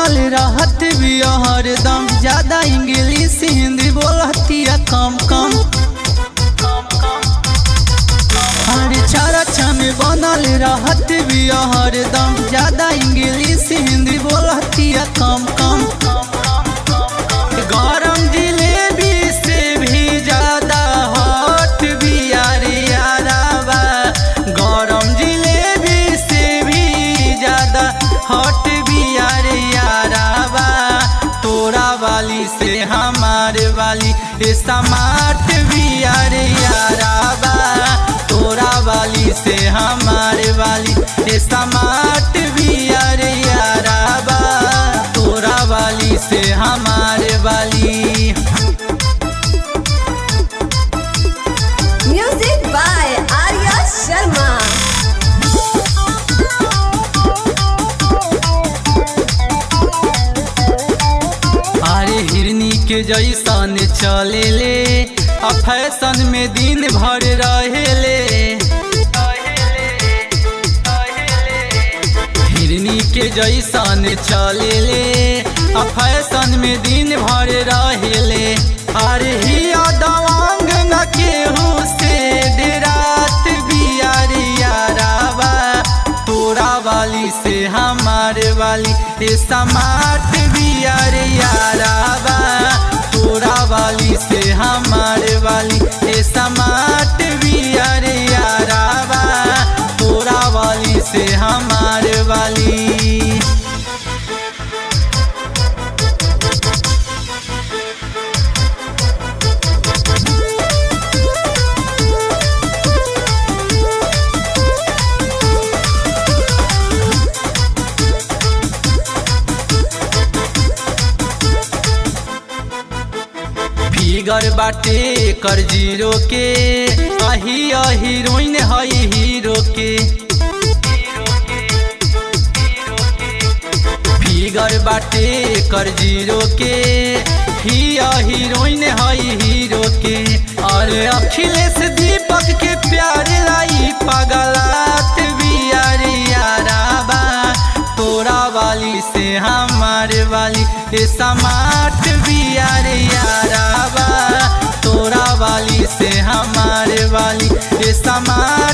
बनल रहत भी हरदम ज्यादा इंग्लिश हिंदी बोलतिया कम कम हर चरचा में बनल रहत भी हरदम ज्यादा इंग्लिश हिंदी बोलतिया कम कम गरम जिलेबी से भी ज्यादा हॉट भी यार याराबा गरम जिलेबी से भी ज्यादा हॉट भी यार याराबा तोरा वाली से हमारे वाली ये समाट भी यार याराबा तोरा वाली से हमारे वाली ये समाट भी यार याराबा तोरा वाली से हमारे वाली Music by Arya Sharma. अरे हिरनी के जैसन चले ले आ फैशन में दिन भर रहेले हिरनी के जैसन चले ले आ फैशन में दिन भर रहेले अरे हिया दवांग न केहू से डेरात बियार याराबा तोरा वाली से हमारे वाली ये समाट बियार याराबा तोरा वाली से हमारे वाली ये समाट बियार याराबा तोरा वाली से हमारे वाली फिगर बाटे कर जीरो के अही हीरोइन हई हीरो के फिगर बाटे कर जीरो के ही हीरोइन हई हीरो के अरे अखिलेश दीपक के प्यार लाई पगलात भी यार याराबा तोरा वाली से हमारे वाली ये समाट भी यार याराबा तोरा वाली से हमारे वाली ये समाट